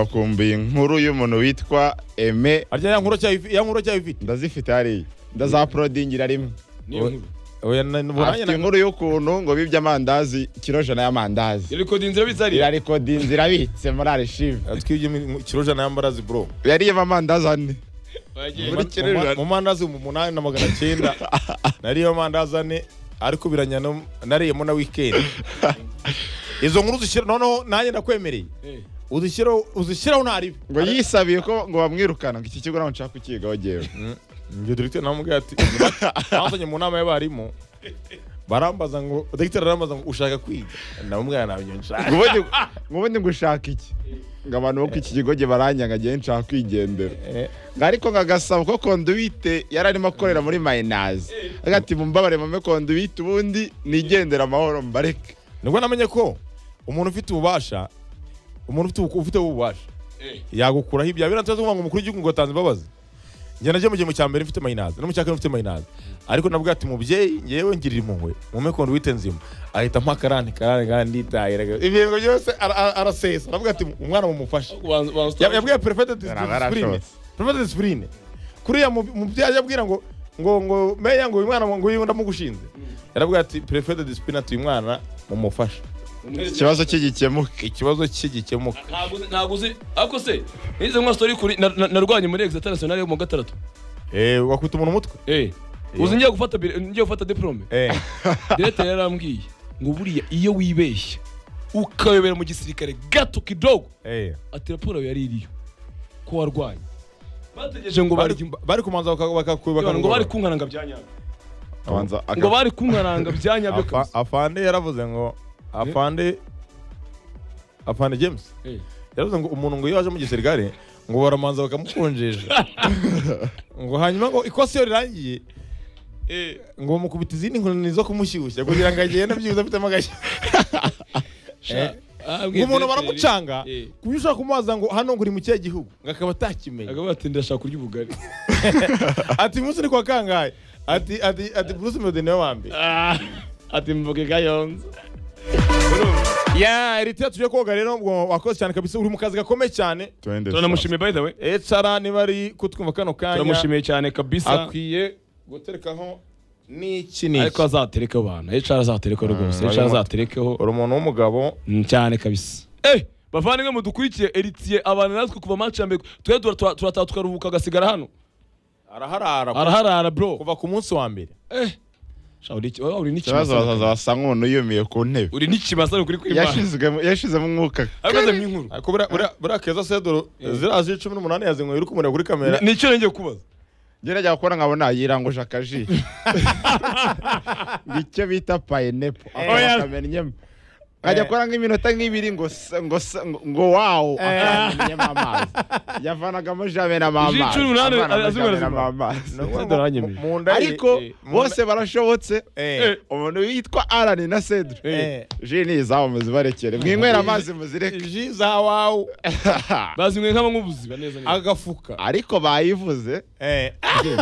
wakumbuye inkuru y'umuntu witwa eme harya ya nkuru cyayo ya nkuru cyayo ifite ndazifite hariya ndazaporodingira rimwe niyo nkuru oya na- na- afite na- inkuru y'ukuntu ngo bibye amandazi kiro jana y'amandazi irikodinzira bizariye irarikodinzi irabitse muri arishive twibye mu kirojana yambarazi bro yariyemo amandazi ane Muri Mu- kirojana. mu- mu mandazi mu munani na magana cyenda nariye amandazi ane ariko biranya no- nariyemo na wikendi izo nkuru uzishyira noneho nanjye ndakwemereye uzishyiraho uzishyiraho ntaribe ngo yisabiye ko ngo bamwirukana ngo iki kigo ntabwo nshaka kukigaho jyewe njye dogiteri namubwira ati basanye mu nama y'abarimu barambaza ngo dogiteri arambaza ngo ushaka kwiga ndamubwira ntabyo nshaka Ngo ubundi- ngo ubundi ngo ushaka iki ngo abantu bo ku iki kigo jye baranyanga jyewe nshaka kwigendera Eh, Ngo ariko nkagasaba ko konduwite yari arimo akorera muri mayinazi avuga ati mumbabare mame konduwite ubundi nigendera amahoro mbareke nibwo namenye ko umuntu ufite ububasha umuntu ufite ubu- ufite ububasha yagukuraho ibyawe birantaza kuvuga ngo umukuru w'igihugu ngo atanze imbabazi njye nagiye mu gihe mu cya mbere mfite mayinazi no mu cya kabiri mfite mayinazi ariko nabwo ati mubyeyi ngewe ngirira impuhwe mume kondo wite nzima ahita mpa akarani karani karani nditahira ibintu byose ara- ara- arasesa aravuga ati umwana mumufashe Ya- yabwiye perefete disipurine Yarashotse. perefete disipurine kuriya mu- mubyeyi yabwira ngo ngo ngo meya ngo uyu mwana ngo uyu ndamugushinze yaravuga ati perefete disipurine ati uyu mwana mumufashe ikibazo cye gikemuke ikibazo cye gikemuka ntabwo uzi ariko se nize nka story kuri na- na- narwanye muri egisi international yo mu wa gatandatu Eh, wakubita umuntu umutwe Eh. uzi ngiye gufata bire- ngiye gufata diplome Eh, direkita yarambwiye ngo buriya iyo wibeshya ukayobera mu gisirikare gato kidogo eh. ati raporo yawe yari iriyo ko warwaye bategereje ngo bari, barye imba- bari kumanza bakakubaka ngo bari kunkananga byanyabyo abanza ngo aka- bari kunkananga byanyabyo kabisa afande yaravuze ngo afande afande james Eh. yaravuze ngo umuntu ngo iyo waje mu gisirikare ngo baramanza bakamukonjesha ngo hanyuma ngo ikosa iyo rirangiye Eh. ngo mukubita izindi nkoni zo kumushyushya kugira ngo agende byibuze afitemo agashya Eh. ngo umuntu baramucanga Eh. ku buryo ushobora kumubaza ngo hano ngo uri mu kihe gihugu ngo akaba atakimenya akaba yatindira ashaka kurya ubugari ati umunsi ni kwa kangahe ati ati ati bruce melody niwe wa mbere ati mvuge gayonza ya eritira tujye koga rero ngo wakoze cyane kabisa uri mu kazi gakomeye cyane Twende sasa. turamushimiye by the way ecara niba ari kutwumva kano kanya turamushimiye cyane kabisa akwiye guterekaho n'iki n'iki ariko azatereka abantu HR azatereka rwose Mm, HR azaterekeho uri umuntu w'umugabo Mm, cyane kabisa eh bavandimwe mudukurikiye eritiye abantu natwe kuva match ya mbere twe turataha tukaruhuka agasigara hano araharara kuva- araharara bro kuva ku munsi wa mbere eh sha, uri iki- uri ikibazo bazaza n'ikibaza basa nk'umuntu yumiye ku ntebe uri n'ikibasa kuri kwimana Yashizwemo- yashizemo umwuka ariko nze mwinkuru ariko buriya- buriya- buriya keza sedoro ziriya z'icumi n'umunani yazinyweye uri kumureba kuri kamera ni icyo ngiye kubaza gerageza gukora nkabona yiranguje akaji icyo bita payinepo Oya. akamenyemo nkajya akora nk'iminota nk'ibiri ngo se- ngo se- ngo- ngo wawu akamenyemo amazi yavanagamo jamenamo Ijwi amazi cumi n'umunani avanamo azimara jamenamo azimara. amazi Sedoro yanyemeje. mu nda ye- ariko eh, mu nda- bose barashobotse Eh. umuntu witwa arani na sedre Eh. ji ni izawo muzibarekere mwinywera amazi muzireke ji za wawu bazinyweye nk'abanywubuzi baneza neza agafuka ariko bayivuze Eh.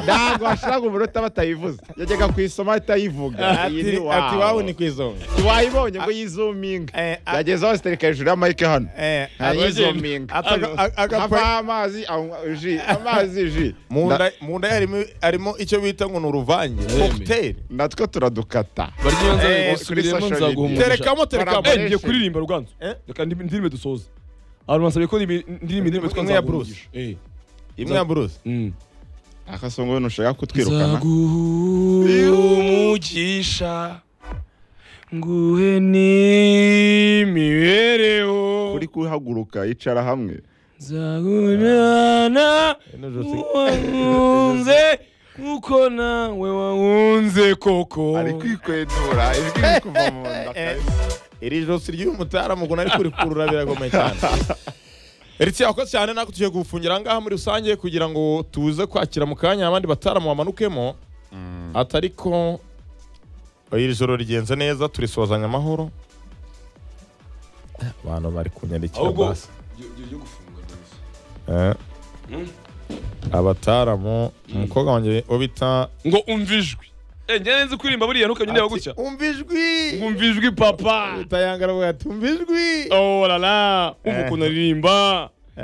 ntabwo washiraga umunota batayivuze yajyaga kuyisoma ahitayivuga iyi ni ati ati wawu ni wawu ku izonga wayibonye ngo yizuminga Eh, a- yageze aho zitereka hejuru y'amayike hano Eh, ntayizuminga ati- aga- aga- aga- havaho amazi anywa ji amazi ji mu Na- nda mu nda ye harimo harimo icyo bita ngo ni uruvange cocktail natwe turadukata barya iyo nza Eh, gusubiriyemo kuri social nzaguha media. umugisha terekamo terekamo Barabara. Eh, ngiye kuririmba ruganzu Eh? reka ndi- ndirimbe dusoze abantu basabye ko indi- indirimba indirimba yitwa Imwe ya nzaguha Bruce. umugisha Eh. imwe ya buruse Mm. akasongo ntushaka kutwirukana nzaguha umugisha nguhe n'imibereho uri kuhaguruka yicara hamwe nzaguhana Nijoro- wankunze kuko nawe wankunze koko ari kwikwedura ijwi riri kuva mu nda iri josi ry'uyu mutaramu ukuntu ari kurikurura birakomeye cyane Eritsiya wakoze cyane natwe tugiye gufungira ahangaha muri rusange kugira ngo tuze kwakira mu kanya abandi bataramu bamanukemo atari ko iri joro rigenze neza turisozanya amahoro abantu bari kunyandikira Ahubwo- basi Eh. abataramu umukobwa wanjye wo bita ngo umva ijwi Eh, njye nzi kuririmba buriya ntukanyerewe gutya umva ijwi ngo umva ijwi papa utayangara bwati umva ijwi oh la la umva Eh. ukuntu aririmba